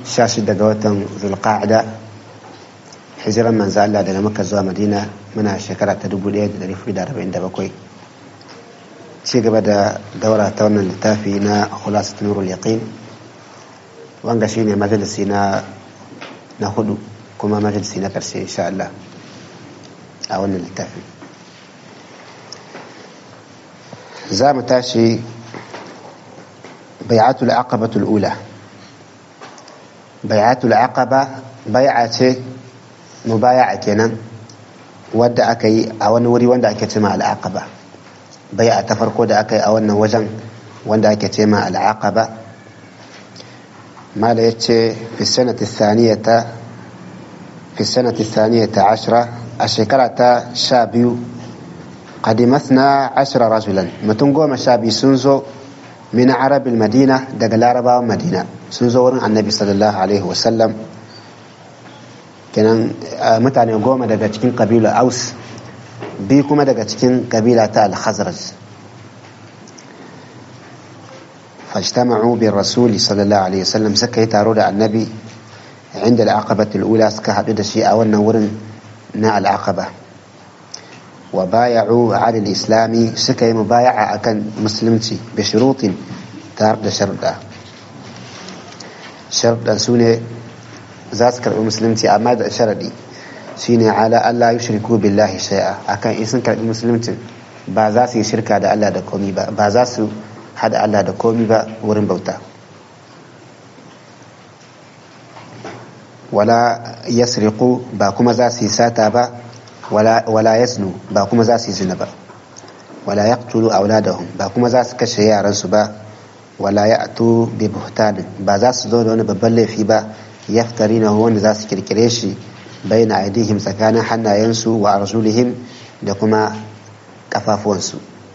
sha shida ga watan zulqa'ada hijiran manzo Allah daga Makka zuwa Madina muna shekara ta 1447 ci gaba da daura ta wannan littafi na khulasat nurul yaqin wanga shine majalisi na na hudu kuma majalisi na karshe insha Allah a wannan littafi za mu tashi bai'atul aqabatul ula bai'atul aqaba bai'a ce mubaya'a kenan wadda aka yi a wani wuri wanda ake cema al'aqaba bai'a ta farko da aka yi a wannan wajen wanda ake cema al'aqaba mala yace fi sanati thaniyata fi sanati thaniyata ashra a shekara ta sha biyu qadimathna ashra rajulan mutum goma sha biyu sun zo min arabil madina daga larabawan madina sun zo wurin annabi sallallahu alaihi wasallam kenan mutane goma daga cikin kabila aus bi kuma daga cikin kabila ta al-khazraj fajtama'u bi rasuli sallallahu alaihi wasallam suka yi taro da annabi inda al-aqabati al-ula suka haɗu da shi a wannan wurin na al-aqaba wa baya'u 'ala al-islami suka yi mubaya'a akan musulunci bi shurutin tare da sharuɗa sharuɗan su ne za su karɓi musulunci amma da sharaɗi shine ala Allah yushriku billahi shay'a akan in sun karɓi musulunci ba za su yi shirka da Allah da komi ba ba za su hada Allah da komi ba wurin bauta wala yasriqu ba kuma za su yi sata ba wala yasnu ba kuma za su yi zina ba wala yaqtulu auladahum ba kuma za su kashe yaransu ba wala ya'tu bi buhtanin ba za su zo da wani babban laifi ba yaftarina wanda za su kirkire shi baina aidihim tsakanin hannayensu wa arjulihim da kuma kafafuwansu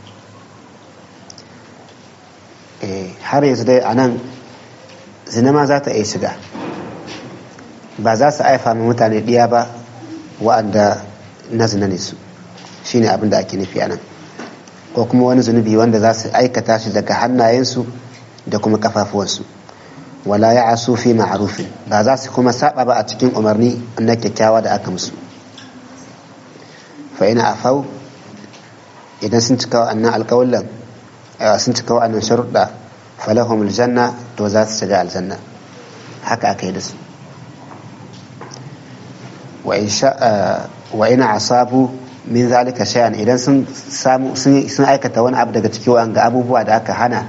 har yanzu dai a nan zina ma za ta iya shiga ba za su aifa mai mutane ɗiya ba wa'anda na zina ne su shine abin da ake nufi a nan ko kuma wani zunubi wanda za su aikata shi daga hannayensu da kuma kafafuwansu wala ya asu fi ma'arufin ba za su kuma saba ba a cikin umarni na kyakkyawa da aka musu fa ina afau idan sun cika wa'annan alƙawullan sun cika wa'annan sharuɗa falahum aljanna to za su shiga aljanna haka aka yi da su wa ina asabu min zalika shay'an idan sun samu sun aikata wani abu daga cikin wa'anga abubuwa da aka hana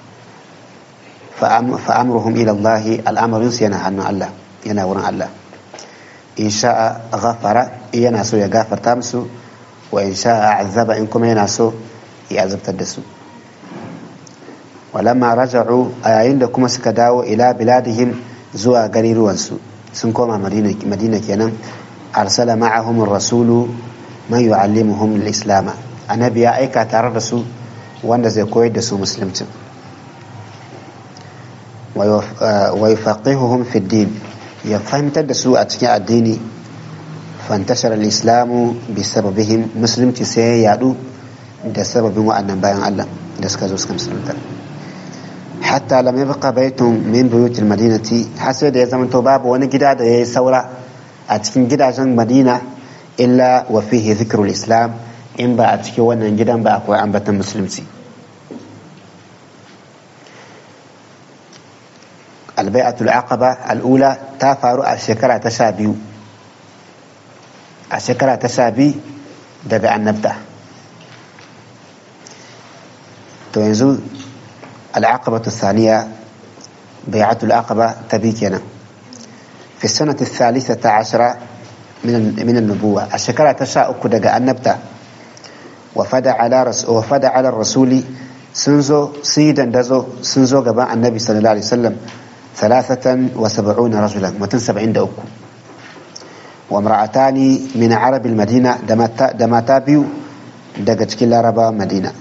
فأمرهم إلى الله الأمر ينا عن الله ينا ورن الله إن شاء غفر ينا سو يغفر تامسو وإن شاء عذب إنكم ينا سو يعذب تدسو ولما رجعوا أيين كما سكداو إلى بلادهم زوا غريروانسو سنكوما مدينة مدينة كينا أرسل معهم الرسول من يعلمهم الإسلام النبي أيكا تردسو wanda zai koyar da su musulunci ويفقههم في الدين يفهم تدسوا أتكي الدين فانتشر الإسلام بسببهم مسلم تسي يادو da sababin wa'annan bayan Allah da suka zo suka musulunta hatta lam yabqa baytun min buyutil madinati har sai da ya zama to babu wani gida da yayi saura a cikin gidajen Madina illa wa fihi dhikrul islam in ba a cikin wannan gidan ba akwai ambatan musulunci albai'atul aqaba al'ula ta faru a shekara ta sha biyu a shekara ta sha biyu daga annabta to yanzu al'aqabatu saniya bai'atul aqaba ta bi kenan fi sanati thalithata ashara min an-nubuwa a shekara ta sha uku daga annabta wa fada ala rasuli sun zo sun yi dandazo sun zo gaban annabi sallallahu alaihi wasallam ثلاثة وسبعون رجلا متن سبعين دأكو وامرأتان من عرب المدينة دماتا بيو دقت كلا ربا مدينة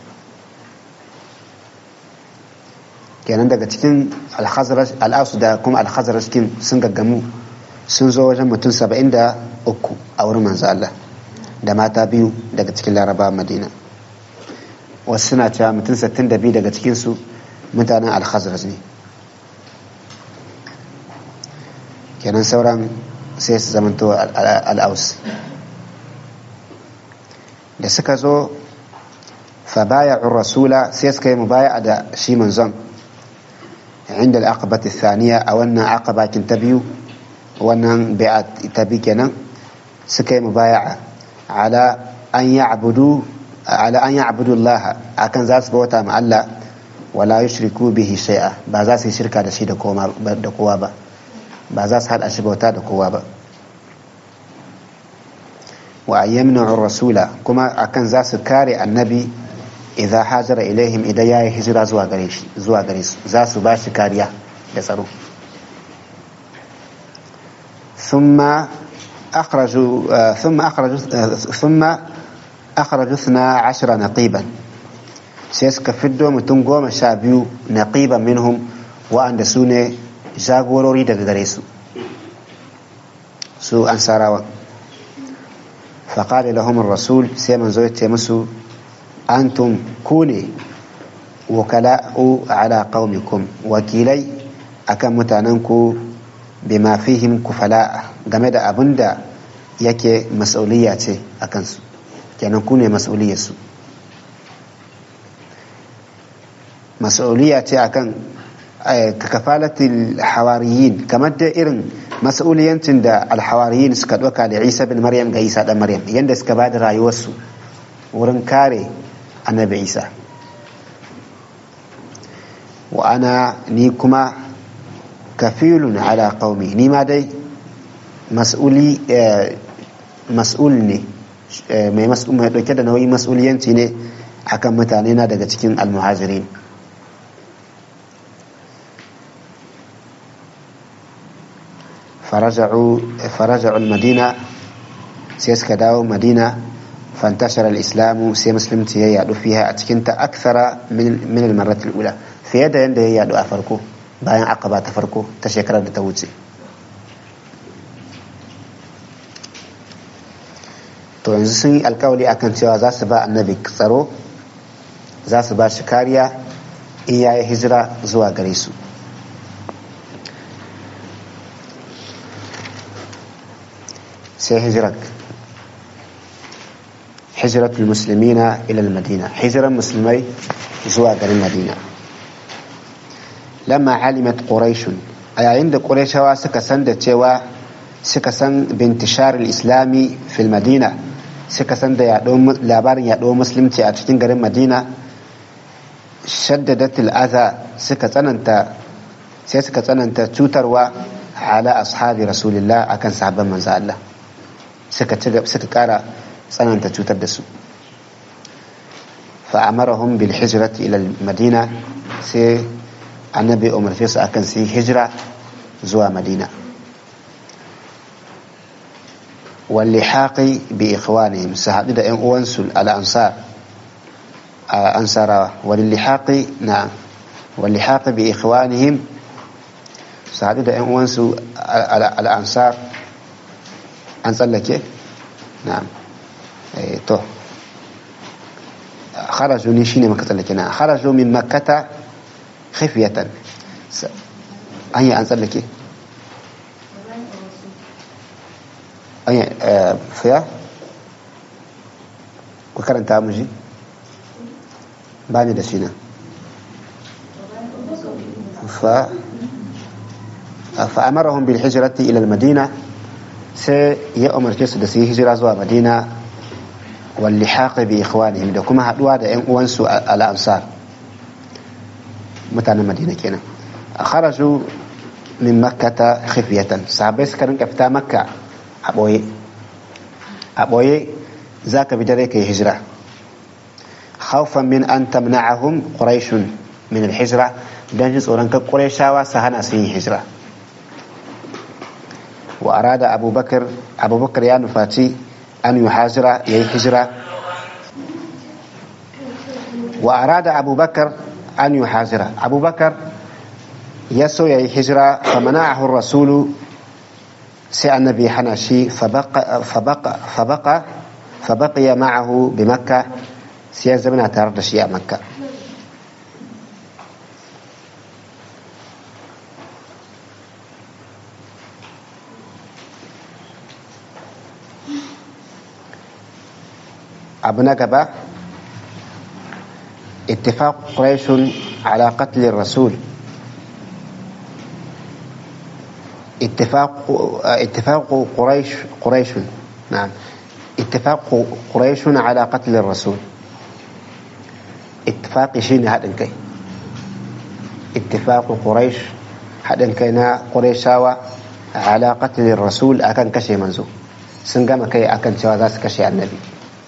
kenan daga cikin alhazaraj al'asu da kuma alhazaraj kin sun gaggamu sun zo wajen mutum saba'in da uku a wurin manzo Allah da mata biyu daga cikin laraba madina wasu suna cewa mutum sittin da biyu daga cikinsu mutanen alhazaraj ne kenan sauran sai su zamanto al'aus da suka zo fa baya rasula sai suka yi mubaya da shi manzon inda al'aqabati thaniya a wannan aqabakin ta biyu wannan bai'a ta bi kenan suka yi mubaya ala an ya'budu ala an ya'budu Allah akan za su bauta ma Allah wala yushriku bihi shay'a ba za su yi shirka da shi da kowa ba ba za su hada shi bauta da kowa ba wa yamna'u rasula kuma akan za su kare annabi idan hajara ilaihim idan ya yi hijira zuwa gare shi zuwa gare su za su ba shi kariya da tsaro ثم أخرجوا ثم أخرجوا ثم أخرجوا اثنا عشر نقيبا سيسك فدو متون قوم شابيو نقيبا منهم وأن سوني جاغوروري daga gare su su ansarawa فقال لهم الرسول سيمن زوجت مسو أنتم كوني وكلاء على قومكم وكيلي أكم متاننكو بما فيهم كفلاء game da abin da yake mas'auliya ce a kansu kenan ku ne mas'auliyarsu mas'auliya ce akan kafalatul hawariyin kamar da irin mas'uliyancin da alhawariyin suka ɗauka da isa bin maryam ga isa ɗan maryam yadda suka ba da rayuwarsu wurin kare annabi isa wa ana ni kuma kafilun ala qaumi ni ma dai mas'uli mas'ul ne mai mas'ul mai dauke da nauyin mas'uliyanci ne akan mutane na daga cikin almuhajirin فرجعوا فرجعوا المدينة سيسك داو مدينة فانتشر الإسلام سي مسلم يادو فيها أتكنت أكثر من من المرة الأولى في يد يد يادو أفركو باين عقبة تفركو تشكر توجي to yanzu sun yi alkawali akan cewa za su ba annabi tsaro za su ba shi kariya in ya yi hijira zuwa gare su sai hijirar hijiratul muslimina ila madina hijiran musulmai zuwa garin madina lamma alimat quraishun a yayin da quraishawa suka san da cewa suka san bintishar islami fil madina suka san da labarin yaɗo musulunci a cikin garin madina shaddadatul aza suka tsananta sai suka tsananta cutarwa ala ashabi rasulillah akan sahabban manzo Allah suka suka kara tsananta cutar da su fa'amarahum bil hijrati ila madina sai annabi umarce su akan su hijira zuwa madina واللحاق بإخوانهم سهاد دا أنسل على أنصار أنصار وللحاق نعم واللحاق بإخوانهم سهاد دا أنسل على على أنصار أنصار لك نعم أي تو خرجوا نشين مكة لك نعم خرجوا من مكة خفية أي أنصار لك fiya ku karanta mu ji ba ni da shi nan fa fa'amarahum bil hijrati ila al-madina sai ya umarce su da su yi hijira zuwa madina wal lihaq bi ikhwanihim da kuma haduwa da ƴan uwansu al ansar mutanen madina kenan kharaju min makkata khifyatan sahabbai suka rinka fita makka a ɓoye a ɓoye za ka bi dare ka yi hijira haufan min an tamna'ahum quraishun min al-hijra dan ji tsoron kan qurayshawa su hana su yin hijira wa arada abubakar abubakar ya nufaci an yi hajira ya yi hijira wa arada abubakar an yi hajira abubakar ya so ya yi hijira fa mana'ahu rasulu sai annabi hana shi fabaƙiya ma'ahu bi makka sai ya zama tare da shi a makka abu na gaba اتفاق قريش على قتل الرسول اتفاق اتفاق قريش قريش نعم اتفاق قريش على قتل الرسول اتفاق شين هذا كي اتفاق قريش هذا كينا قريشاوا على قتل الرسول أكن كشي منزو سنقام كي أكن شواذاس كشي النبي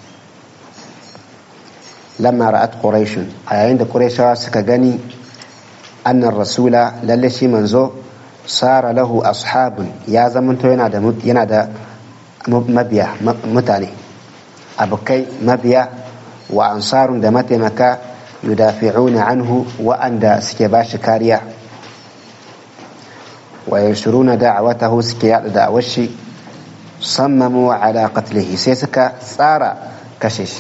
لما رأت قريش عند قريش سكغني أن الرسول للشي منزو صار له أصحاب يا زمن تو ينادى ينادى مبيا متاني أبكي مبيا وأنصار دمت مكا يدافعون عنه وأن سكباش كاريا وينشرون دعوته سكيا دعوشي صمموا على قتله سيسكا صار كشش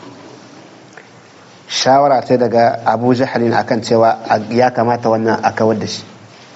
shawara ta daga abu jahalin akan cewa ya kamata wannan a kawar da shi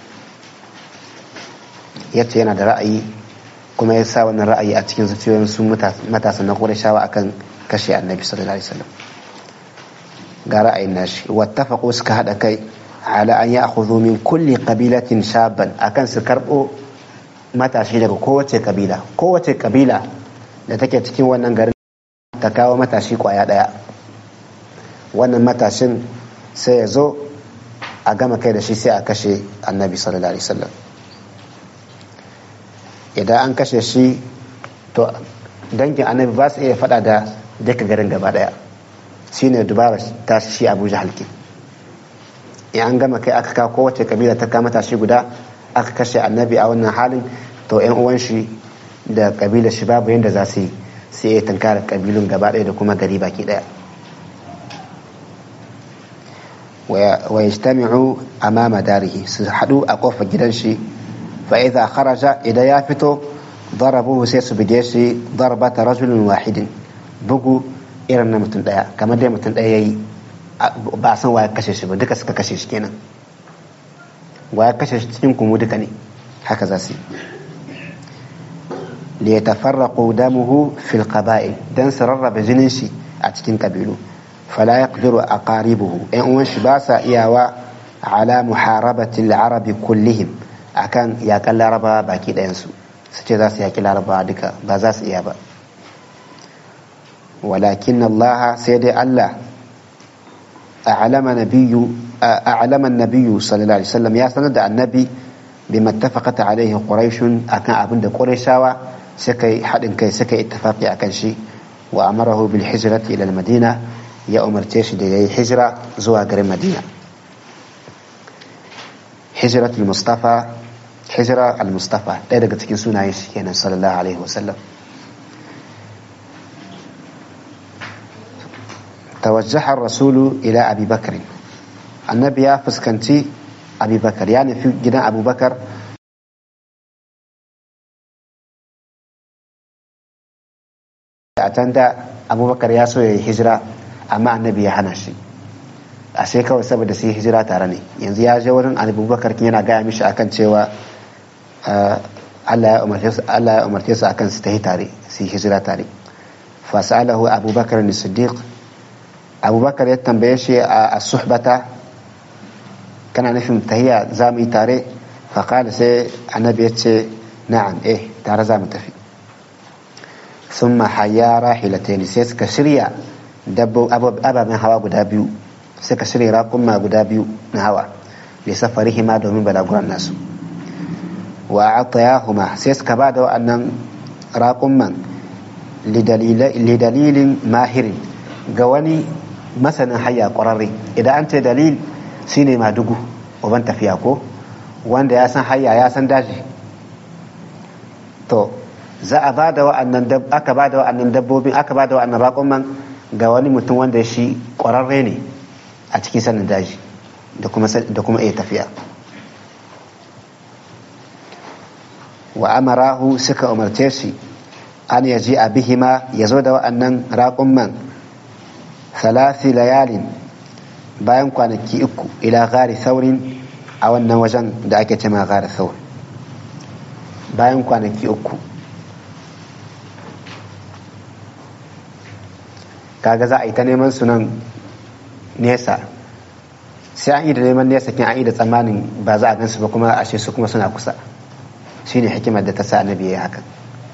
yace yana da ra'ayi kuma ya sa wannan ra'ayi a cikin zuciyoyin su matasan na shawa akan kashe annabi sallallahu alaihi wasallam ga ra'ayin nashi wattafaqu suka hada kai ala an ya'khudhu min kulli qabilatin shaban akan su karbo matashi daga kowace kabila kowace kabila da take cikin wannan garin ta kawo matashi kwaya daya wannan matashin sai ya zo a gama kai da shi sai a kashe annabi sallallahu alaihi wasallam idan an kashe shi to dangin annabi ba su iya fada da duka garin gaba daya shi ne dubara ta shi abu jahalki in an gama kai aka kawo kowace kabila ta kama tashi guda aka kashe annabi a wannan halin to yan uwan shi da kabila shi babu yadda za su yi sai ya tunkara kabilun gaba daya da kuma gari baki daya ويجتمعوا أمام داره سحدوا أقوف جدنشي فإذا خرج إذا يافتو ضربوه سيس بجيشي ضربة رجل واحد بقوا إرنا متن دايا كما دي متن دايا بأسان ويا كشش بدك سكا كشش كينا ويا كشش تنكم ودكني هكذا سي ليتفرقوا دمه في القبائل دان سرر بجنشي أتكين قبيلو فلا يقدر أقاربه إن وش باسا إياوا على محاربة العرب كلهم أكان يقل ربا باكي دينسو سيتي ذاس يقل ربا دكا بازاس إيابا ولكن الله سيدي الله أعلم نبي أعلم النبي صلى الله عليه وسلم يا سند النبي بما اتفقت عليه قريش أكان أبن قريشاوا سكي حد كي سكي اتفاقي أكن شيء وأمره بالحجرة إلى المدينة ya umarce shi da ya yi hijira zuwa garin madina hijirat al-mustafa hijira al-mustafa ɗaya daga cikin sunayen shi kenan sallallahu alaihi wasallam توجه الرسول إلى أبي بكر النبي يا فسكنتي أبي بكر يعني في جنا أبو بكر أتندى أبو بكر يا سوي هجرة amma annabi ya hana shi a sai kawai saboda su yi hijira tare ne yanzu ya je wurin abubakar yana gaya mishi akan cewa Allah ya umarce su akan su ta yi tare su yi hijira tare fasalahu abubakar ne siddiq abubakar ya tambaye shi a suhbata kana nufin tahiya za mu yi tare faƙada sai annabi ya ce na'am eh tare za mu tafi sun mahaya rahilatani sai suka shirya ababen hawa guda biyu suka shirya raƙumma guda biyu na hawa da safari ma domin balaguran nasu wa atayahuma sai suka ba da wa'annan raƙumman lidalilin mahirin ga wani masanin hayya ƙwararre idan an ce dalil shine madugu uban tafiya ko wanda ya san hayya ya san daji to za a ba da wa'annan aka ba da wa'annan dabbobin aka ba da wa'annan raƙumman ga wani mutum wanda shi ƙwararre ne a cikin sanin daji da kuma iya tafiya wa amarahu suka umarce shi an yaji a bihima ya zo da wa'annan raƙumman salasi layalin bayan kwanaki uku ila gari saurin a wannan wajen da ake cema gari saurin bayan kwanaki uku kaga za a yi ta neman su nan nesa sai an yi da neman nesa kin an yi da tsammanin ba za a gansu ba kuma ashe su kuma suna kusa shine hikimar da ta sa annabi ya haka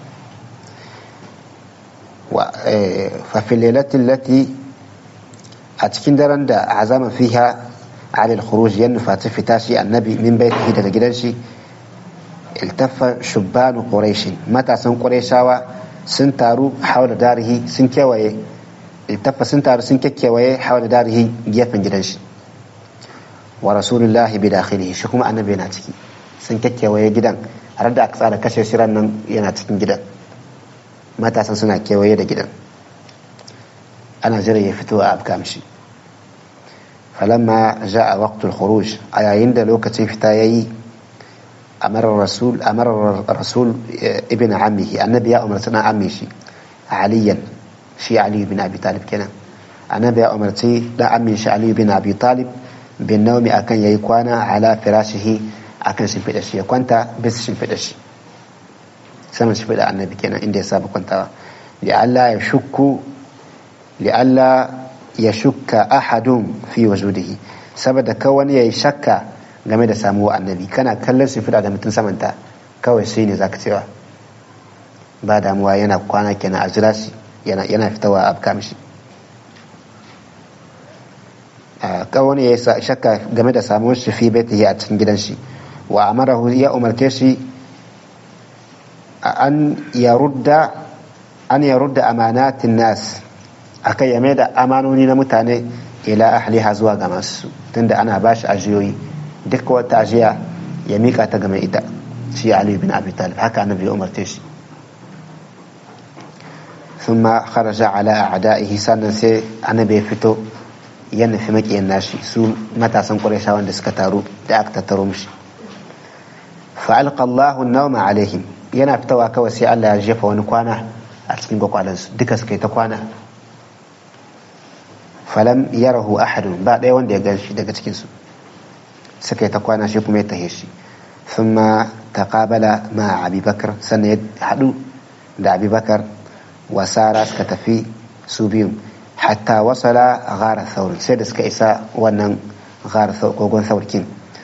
wa fa fil lati a cikin daren da azama fiha على الخروج ينفى تفتاشي النبي من بيته daga gidan shi التف شبان قريش matasan قريشاwa sun taru haula darihi sun kewaye iltafa sun taru sun kekewaye haula darihi gefen gidan shi wa rasulullahi bi dakhilihi shi kuma annabi yana ciki sun kekewaye gidan har da aka tsara kashe shiran nan yana cikin gidan matasan suna kewaye da gidan ana jira ya fito a afkamshi فلما جاء وقت الخروج أي عند لوكة فتايي أمر الرسول أمر الرسول ابن عمه النبي أمر سنة عمي شي عليا شي علي بن أبي طالب كنا النبي أمر تي لا عمي شي علي بن أبي طالب بالنوم أكن يكوانا على فراشه أكن شنفد شي كنت بس شنفد شي سنة شنفد النبي كنا إندي سابق كنت لئلا يشك لئلا ya shukka ahadun fi wajudihi saboda ka wani ya yi shakka game da samuwa annabi kana kallon su fida da mutum samanta kawai sai ne zaka cewa ba damuwa yana kwana kenan a jira shi yana fitawa a afka mishi ka wani ya yi shakka game da samuwar shi fi baitihi a cikin gidan shi wa amarahu ya umarce shi an yarudda an yarudda amanatin nas akai ya mai da amanoni na mutane ila ahliha zuwa ga masu tunda ana ba shi ajiyoyi duk wata ajiya ya mika ta game ita shi Ali bin Abi Talib haka annabi ya umarce shi thumma kharaja ala a'da'ihi sannan sai annabi ya fito ya nufi makiyan nashi su matasan Qurayshawa wanda suka taru da aka tattaro mishi fa alqa Allahu an-nawma alaihim yana fitowa kawai sai Allah ya jefa wani kwana a cikin gwakwalansu duka suka yi ta kwana falam yarahu ahadun ba ɗaya wanda ya ganshi daga cikinsu suka yi ta kwana shi kuma ya tahe shi thumma taqabala ma abubakar sannan ya haɗu da abubakar wasara suka tafi su biyun hatta wasala gara thawr sai da suka isa wannan gara kogon saurkin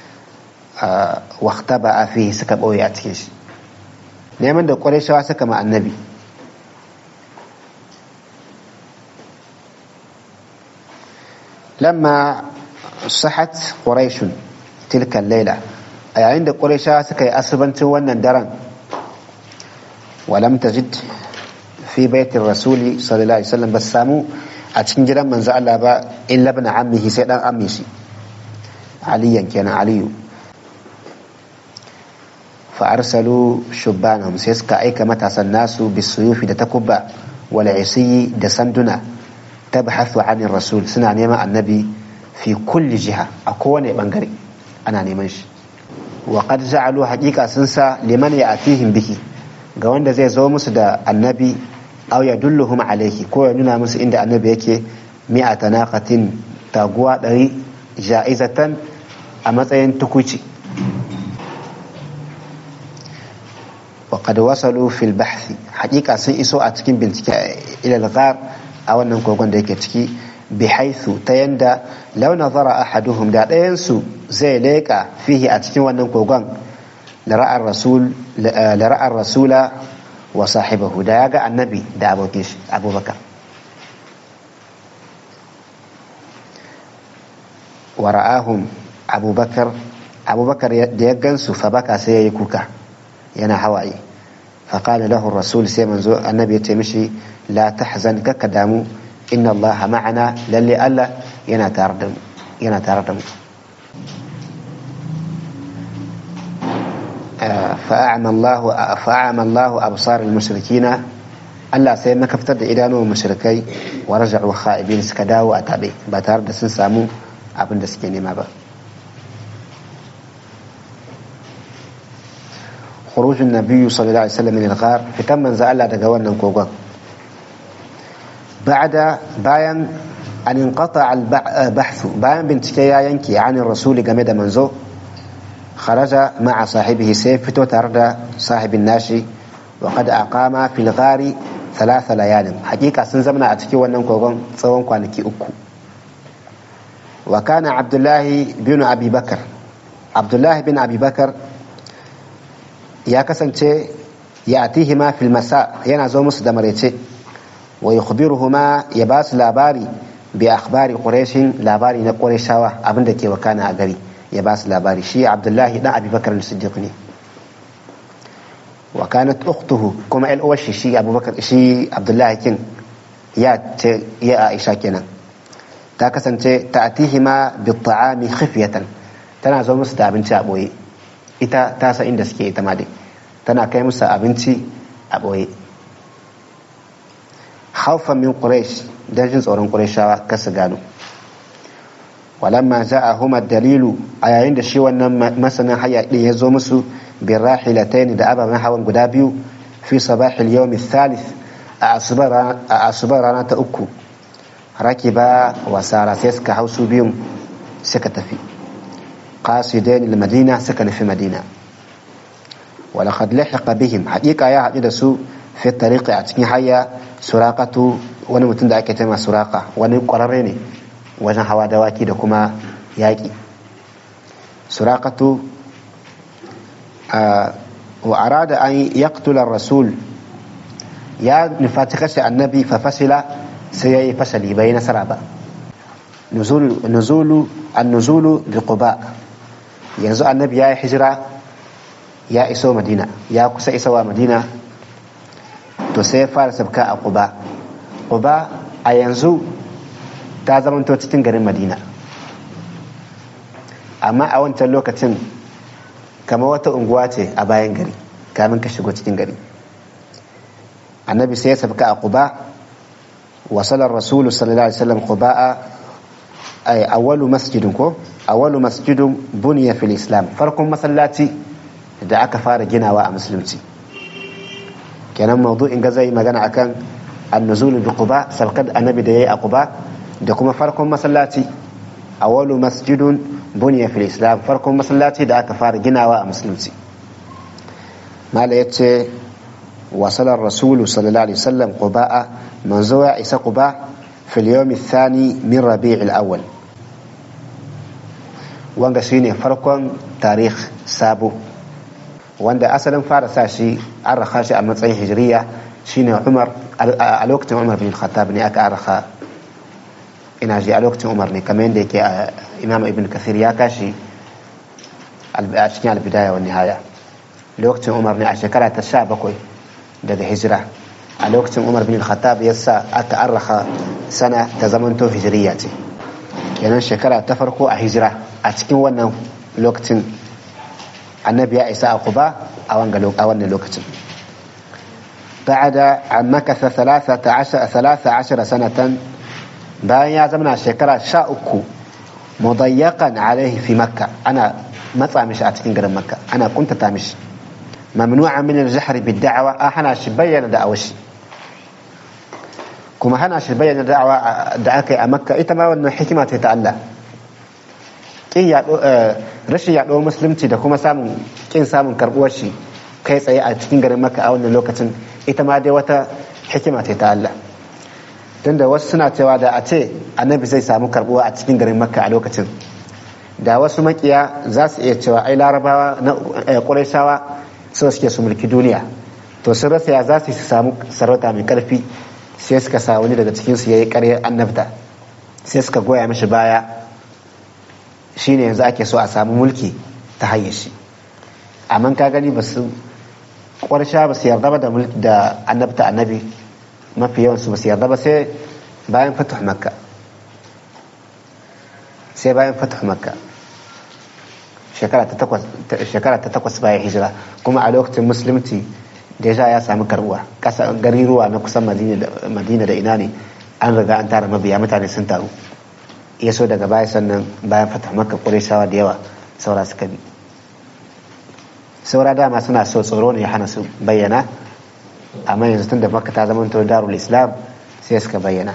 wakta ba a fi suka ɓoye a cikin shi neman da ƙwarai suka ma annabi لما صحت قريش تلك الليلة أي عند قريش سكي أسبنت ونندرا ولم تجد في بيت الرسول صلى الله عليه وسلم بسامو أتكن جرا من زعل إلا ابن عمه سيدنا أميسي عليا كان علي فأرسلوا شبانهم سيسكا أيك متى الناس بالسيوف دتكبا والعصي دسندنا tabhathu anir rasul suna neman annabi fi kulli jiha a kowane bangare ana neman shi wa qad ja'alu haqiqa sun sa liman ya'tihim bihi ga wanda zai zo musu da annabi aw yadulluhum alayhi ko ya nuna musu inda annabi yake mi'ata naqatin taguwa ɗari ja'izatan a matsayin tukuci wa qad wasalu fil bahthi haqiqa sun iso a cikin bincike ila al-ghar a wannan kogon da yake ciki bi haithu ta yanda launa zara ahaduhum da ɗayansu zai leƙa fihi a cikin wannan kogon lara'ar rasula wa sahibahu da ya ga annabi da abokin shi abubakar wa ra'ahum abubakar abubakar da ya gansu fa baka sai ya yi kuka yana hawaye فقال له الرسول سيمن زو النبي تمشي لا تحزن ككدامو إن الله معنا للي ألا ينا تاردم ينا تاردم فأعمى الله فأعمى الله أبصار المشركين Allah sai makaftar da idanuwan mashirkai wa raja'u kha'ibin suka dawo a tabe ba tare da sun samu abin da suke nema ba خروج النبي صلى الله عليه وسلم من الغار fitan manzo Allah daga wannan kogon بعد bayan an inqata al-bahth bayan bincike ya yanke an rasuli game da manzo kharaja ma'a sahibihi sai fito tare da sahibin nashi wa qad aqama fil ghari thalatha layalin hakika sun zamana a cikin wannan kogon tsawon kwanaki uku wa kana abdullahi bin abi bakar abdullahi bin abi bakar ya kasance ya atihima fil masa yana zo musu da maraice wa yukhbiruhuma ya ba su labari bi akhbari quraishin labari na qurayshawa abinda ke wakana a gari ya ba su labari shi abdullahi dan abi bakar siddiq ne wa kanat ukhtuhu kuma el uwashi shi abubakar shi abdullahi kin ya ce ya aisha kenan ta kasance ta'tihima bi ta'ami khifyatan tana zo musu da abinci a boye ita ta san inda suke ita ma dai tana kai musu abinci a boye haufan min quraish dan jin tsoron qurayshawa kar su gano walamma ja'ahum dalilu a yayin da shi wannan masanin haya din ya zo musu bin rahilatayn da ababen hawan guda biyu fi sabahil yawm thalith a asubar rana ta uku rakiba wa sara sai suka hau su biyun suka tafi qasidain madina suka nufi madina ولقد لحق بهم حقيقة يا حقيقة سو في الطريق أتكين حيا سراقة wani mutum da ake tema suraka wani kwararre ne wajen hawa dawaki da kuma yaƙi surakatu wa arada an yaqtula rasul ya nufaci kashe annabi fa fasila sai ya yi fasali bai nasara ba nuzulu an nuzulu bi quba yanzu annabi ya yi hijira ya iso madina ya kusa isowa madina to sai ya fara sabka a quba quba a yanzu ta zamanto cikin garin madina amma a wancan lokacin kama wata unguwa ce a bayan gari kamin ka shigo cikin gari annabi sai ya sabka a quba wasalar rasulu sallallahu alaihi wasallam quba'a ay awwalu masjidin ko awwalu masjidin buniya fil islam farkon masallaci da aka fara ginawa a musulunci kenan mawdu'in ga zai magana akan annuzulu bi quba sabkar annabi da yayi a quba da kuma farkon masallaci awwalu masjidun buniya fil islam farkon masallaci da aka fara ginawa a musulunci mala yace wasalar rasulu sallallahu alaihi wasallam quba'a manzo ya isa quba fil yawm athani min rabi'il awwal wanga shine farkon tarikh sabo wanda asalin fara sa shi an raka shi a matsayin hijiriya shine umar a lokacin umar bin khattab ne aka araka ina ji a lokacin umar ne kamar yadda yake a imam ibn kathir ya kashi a cikin albidaya wa nihaya lokacin umar ne a shekara ta sha bakwai daga hijira a lokacin umar bin khattab ya sa aka araka sana ta zamanto hijiriya ce kenan shekara ta farko a hijira a cikin wannan lokacin annabi ya isa a kuba a wannan lokacin بعد أن مكث ثلاثة عشر, ثلاثة عشر سنة bayan ya zama shekara sha uku mudayyakan alaihi fi makka ana matsa mishi a cikin garin makka ana kuntata mishi mamnu'a min al-jahr bid da'wa a hana shi bayyana da'awar shi kuma hana shi bayyana da'awa da aka yi a makka ita ma wannan hikima ce ta Allah kin yaɗo rashin yaɗo musulunci da kuma samun kin samun karɓuwar shi kai tsaye a cikin garin makka a wannan lokacin ita ma dai wata hikima ce ta Allah tunda wasu suna cewa da a ce annabi zai samu karbuwa a cikin garin makka a lokacin da wasu makiya za su iya cewa ai larabawa na ƙurayshawa so suke su mulki duniya to sun rasa ya za su samu sarauta mai karfi sai suka sa wani daga cikin su yayi ƙaryar annabta sai suka goya mishi baya shine yanzu ake so a samu mulki ta hanyar shi amma ka gani ba su ƙwarsha ba su yarda ba da annabta annabi mafi yawan su ba su yarda ba sai bayan fatuh makka sai bayan fatuh makka shekara ta takwas bayan hijira kuma a lokacin musulunci deja ya sami karbuwa ƙasa gariruwa na kusan madina da ina ne an riga an tara mabiya mutane sun taru ya so daga baya sannan bayan fatuh makka ƙureshawa da yawa saura suka bi saura dama suna so tsoro ne ya hana su bayyana amma yanzu tun da makka ta zama to darul islam sai suka bayyana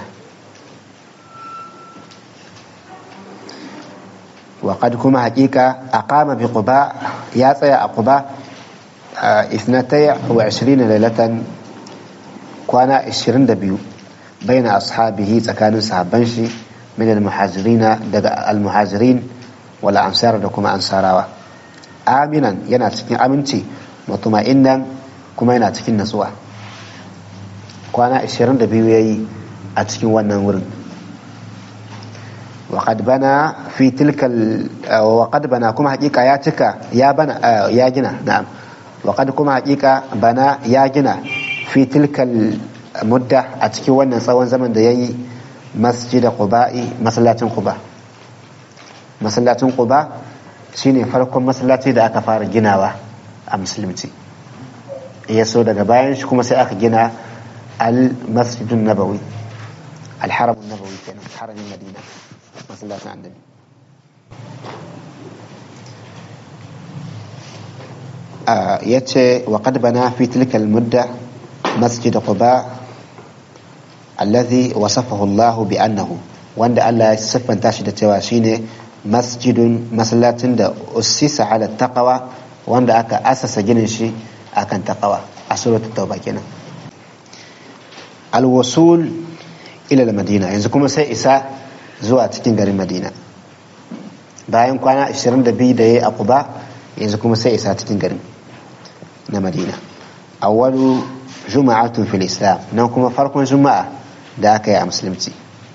وقد كما حقيقة أقام بقباء يا تيا قباء اثنتي وعشرين ليلة kwana 22 baina ashabihi tsakanin sahabban shi min al-muhajirina daga al-muhajirin wal ansar da kuma ansarawa aminan yana cikin aminci mutuma'innan kuma yana cikin natsuwa kwana 22 yayi a cikin wannan wurin وقد بنى في تلك ال... وقد بنى كما حقيقة يا تكا يا بنى يا جنا نعم وقد كما حقيقة بنى يا جنا في تلك المدة أتكي وانا سوان زمن دي مسجد قباء مسلات قباء مسلات قباء shine farkon masallaci da aka fara ginawa a musulunci ya so daga bayan shi kuma sai aka gina al-masjidun nabawi al-haramun nabawi kenan haramin madina masallacin annabi ya ce wa qad bana fi tilka mudda masjid quba alladhi wasafahu Allah bi annahu wanda Allah ya siffanta shi da cewa shine masjidun masallacin da ussisa ala taqwa wanda aka asasa ginin shi akan taqwa a suratul tauba kenan al-wusul ila al-madina yanzu kuma sai isa zuwa cikin garin madina bayan kwana 22 da ya yi a kuba yanzu kuma sai isa cikin garin na madina awwalu juma'atun fil islam nan kuma farkon juma'a da aka yi a musulunci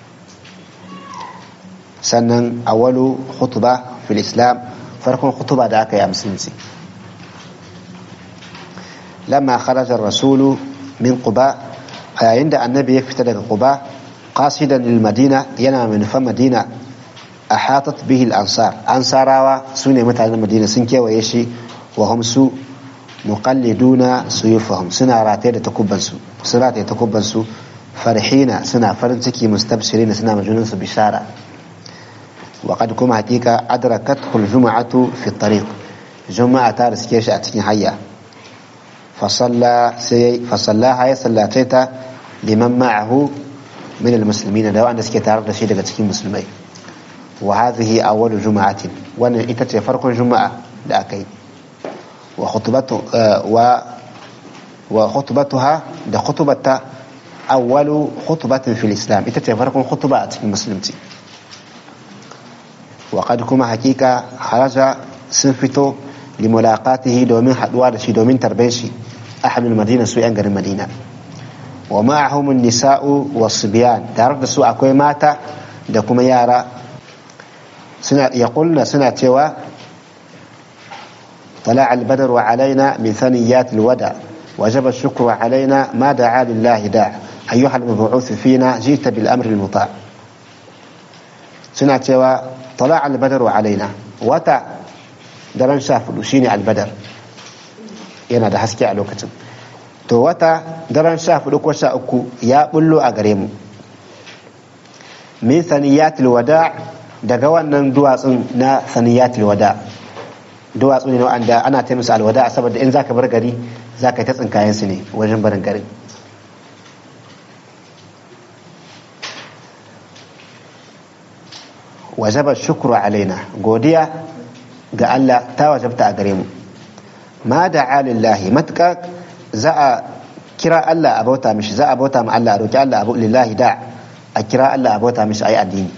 sannan awwalu khutba fil islam farkon khutba da aka yi a musulunci lamma kharaja rasulu min quba a yayin da annabi ya fita daga quba قاصدا للمدينة ينا من فمدينة أحاطت به الأنصار أنصارا سنة متى المدينة سنكي ويشي وهم سو مقلدون سيوفهم سنة راتي تكبن سو سنة تكبن سو فرحين سنة فرنسكي مستبشرين سنة مجنون بشارة وقد كما حقيقة أدركته الجمعة في الطريق جمعة تارس كيش أتكين حيا فصلى سي فصلى هاي صلاتيتا لمن معه من المسلمين da wanda suke tare da shi daga cikin musulmai wa hadhihi awwal juma'atin wannan ita ce farkon juma'a da aka yi wa khutbatu wa wa khutbatuha da khutbata awwalu khutbatin fil islam ita ce farkon khutba a cikin musulunci wa qad kuma hakika haraja sun fito li mulaqatihi domin haduwa da shi domin tarben shi ahadul madina su yan garin madina wa ma'ahum nisa'u wasbiyan tare da su akwai mata da kuma yara suna yaqulna suna cewa طلع البدر علينا من ثنيات الودع وجب الشكر علينا ما دعا لله داع أيها المبعوث فينا جئت بالأمر المطاع سنة طلع البدر علينا وتا درن شاف شيني البدر yana da haske a lokacin to wata daren sha hudu ko sha uku ya bullo a gare mu min saniyatul wada daga wannan duwatsun na saniyatul wada duwatsu ne wanda ana ta musu alwada saboda in zaka bar gari zaka ta tsinkayen su ne wajen barin garin wajaba shukru alaina godiya ga Allah ta wajabta a gare mu ma da lillahi matuƙa za a kira Allah a bauta mishi za a bauta ma Allah a roki Allah abu lillahi da a kira Allah a bauta mishi ayi addini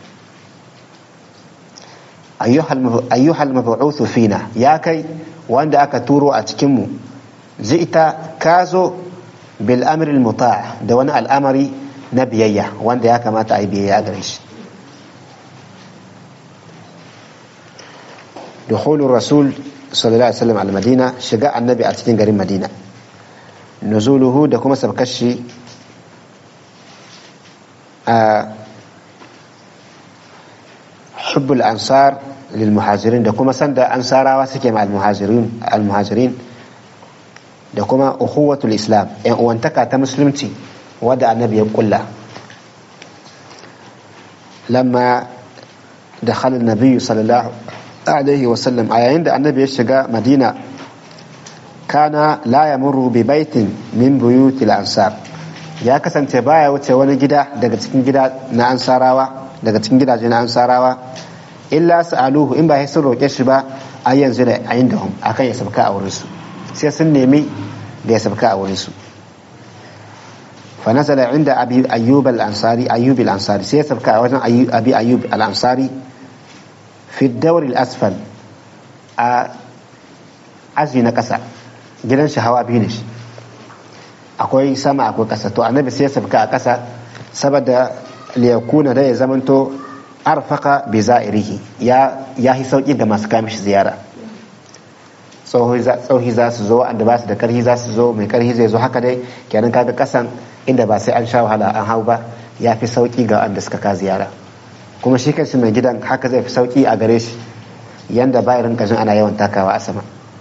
ayyuhal mab'uthu fina ya kai wanda aka turo a cikin mu ita ka zo bil amri muta da wani al'amari na biyayya wanda ya kamata a yi biyayya gare shi دخول الرسول صلى الله عليه وسلم على المدينة شجاع النبي أتكين قريب مدينة نزوله da kuma sabkashi a حب الأنصار للمهاجرين da kuma sanda ansarawa suke ma almuhajirin almuhajirin da kuma ukhuwatul islam yan uwantaka ta musulunci wadda annabi ya kulla lamma دخل النبي صلى الله عليه وسلم a yayin da annabi ya shiga madina kana la yamurru bi baitin min buyutil ansar ya kasance baya wuce wani gida daga cikin gida na ansarawa daga cikin gidaje na ansarawa illa sa'aluhu in ba sai sun roke shi ba a yanzu da ayin da hum akan ya sabka a wurin su sai sun nemi da ya sabka a wurin su فنزل عند أبي أيوب الأنصاري أيوب الأنصاري سيسبك وزن أبي أيوب الأنصاري في الدور الأسفل أزي نكسا gidan shi hawa biyu ne shi akwai sama akwai ƙasa to annabi sai ya sabka a ƙasa saboda liyakuna da ya zamanto arfaka bi za'irihi ya ya yi sauki ga masu kamishi ziyara tsohi za su zo wanda ba su da karhi za su zo mai karhi zai zo haka dai kenan kaga kasan inda ba sai an sha wahala an hau ba ya fi sauki ga wanda suka ka ziyara kuma shi kanshi mai gidan haka zai fi sauki a gare shi yanda ba rinka jin ana yawan takawa a sama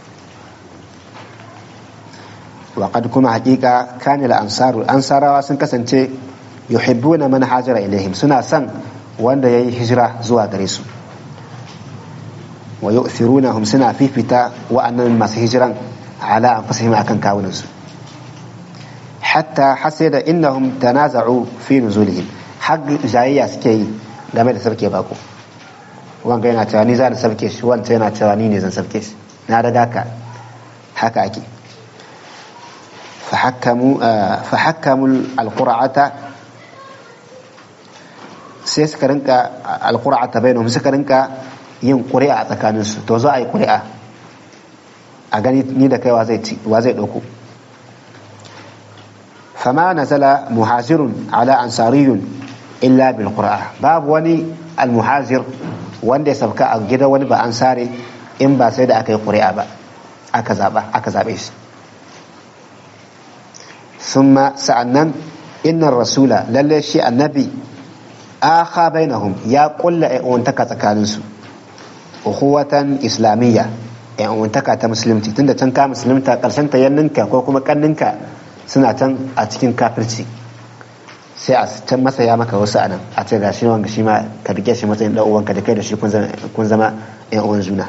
وقد كما حقيقة كان الأنصار الأنصار sun kasance yuhibbuna man hajara ilaihim suna son wanda yayi hijira zuwa gare su wa yu'thirunahum suna fifita wa'annan masu hijiran ala anfusihim akan kawunan su hatta hasida innahum tanaza'u fi nuzulihim har jayayya suke yi game da sarki bako wanga yana cewa ni za na sabke shi wanda yana cewa ni ne zan sabke shi na riga ka haka ake فحكموا فحكموا القرعة sai suka rinka alƙura ta bainahum suka rinka yin ƙuri'a a tsakaninsu to za a yi ƙuri'a a gani ni da kai wa zai ɗauko fama nazala muhazirun ala ansariyun illa bil qur'a babu wani almuhazir wanda ya sabka a gidan wani ba ansare in ba sai da aka yi ƙuri'a ba aka zaɓa aka zaɓe shi ثم سأنن إن الرسول للي شيء النبي آخى بينهم يا قل وانتكا تكالنسو أخوة إسلامية وانتكا تمسلمتي تند تنكا مسلمتا قرشن تيننكا كوكما كننكا سنة أتكين كافرتي sai a can masa ya maka wasu anan a ce gashi wanga shi ma ka rike shi matsayin dan uwanka da kai da shi kun zama yan uwan juna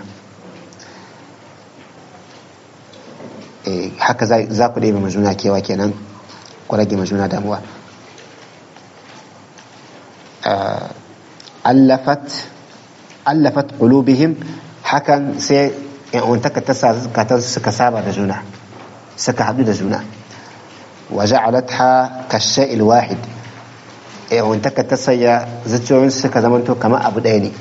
haka za ku ɗebe majuna kewa kenan ku rage majuna damuwa allafat qulubihim hakan sai untaka ta sa suka saba da juna suka haɗu da juna wa ja'alatha kasha'il wahid untaka ta saya zuciyoyin suka zamanto kamar abu ɗaya ne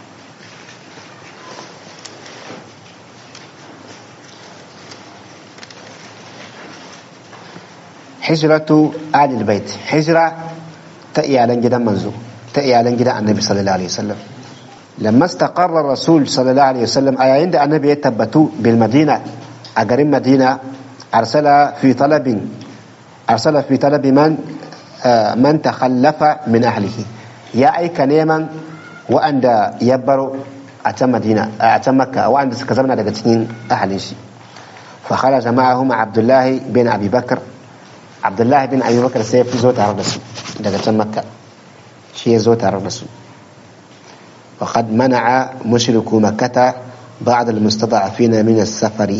hijratu alil bait hijra ta iyalan gidan manzo ta iyalan gidan annabi sallallahu alaihi wasallam lamma istaqarra rasul sallallahu alaihi wasallam a yayin da annabi ya tabbatu bil madina a garin madina arsala fi talabin arsala fi talabi man man takhallafa min ahlihi ya aika neman wa'anda ya baro a can madina a can makka wa'anda suka zama daga cikin ahalin shi fa kharaja ma'ahum abdullahi bin abi bakr abdullahi bin abubakar sai ya fi zo tare da su daga can makka shi ya zo tare da su وقد منع مشركو مكة بعض المستضعفين من السفر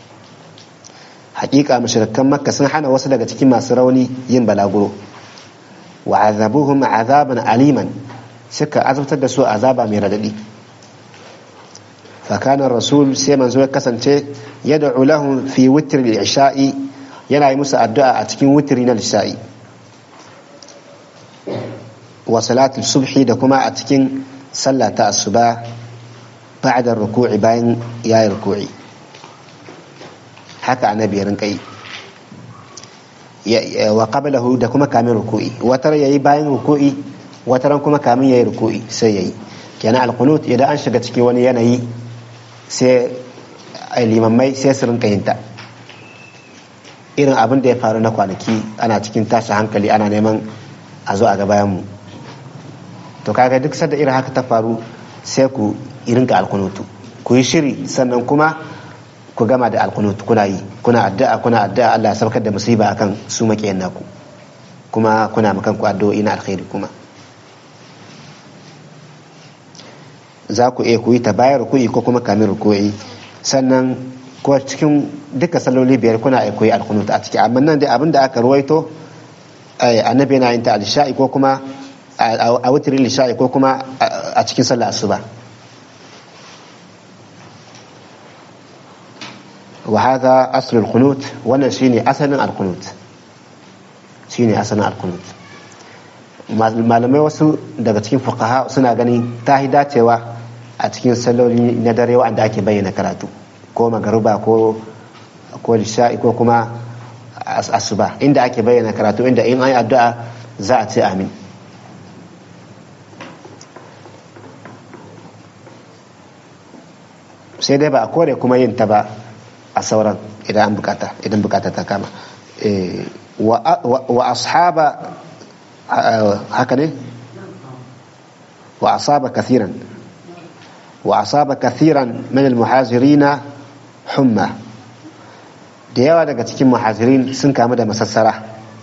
حقيقة مشركا مكة سنحنا وصل كما سروني ين بلاغرو وعذبوهم عذابا أليما شك أزبت دسو عذابا مرددي فكان الرسول سيما زوي كسن يدعو لهم في وتر العشاء yana yi musu addu'a a cikin wutiri na lisha'i wa salatul subhi da kuma a cikin sallah ta asuba ba'da ruku'i bayan yayi ruku'i haka annabi ya rinka yi wa qablahu da kuma kamin ruku'i watar yayi bayan ruku'i wataran kuma kamin yayi ruku'i sai yayi kenan alqunut idan an shiga cikin wani yanayi sai limammai sai su rinka yin ta irin abin da ya faru na kwanaki ana cikin tashi hankali ana neman a zo a ga bayan mu to kaga duk sadda irin haka ta faru sai ku rinka alkunutu ku yi shiri sannan kuma ku gama da alkunutu kuna yi kuna addu'a kuna addu'a Allah ya saukar da musiba akan su makiyan naku kuma kuna makan ku addu'o'i na alkhairi kuma za ku iya ku yi ta bayar ruku'i ko kuma kamin ruku'i sannan ko cikin duka saloli biyar kuna iya koyi alkunut a ciki amma nan dai abin da aka ruwaito annabi yana yin ta al ko kuma a wutirin lisha'i ko kuma a cikin sallah asuba wa hadha asl al-qunut wannan shine asalin al-qunut shine asalin alkunut malamai wasu daga cikin fuqaha suna ganin ta yi dacewa a cikin salloli na dare wanda ake bayyana karatu ko magaruba ko ko lisha'i ko kuma asuba inda ake bayyana karatu inda in an yi addu'a za a ce amin sai dai ba a kore kuma yin ta ba a sauran idan an bukata idan bukata ta kama wa ashaba haka ne wa asaba kathiran wa asaba kathiran min almuhazirina humma da yawa daga cikin muhazirin sun kamu da masassara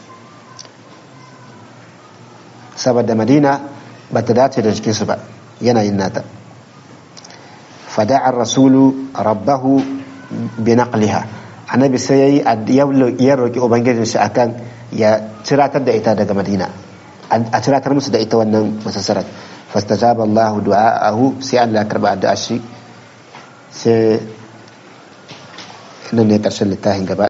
saboda madina ba ta dace da jikinsu ba yanayin nata fada'ar rasulu rabbahu bi naqliha annabi sai yayi ya roki ubangijin shi akan ya ciratar da ita daga madina a ciratar musu da ita wannan masassarar fastajaba Allah du'a'ahu sai Allah ya karba addu'a shi sai nan ne karshen littafin gaba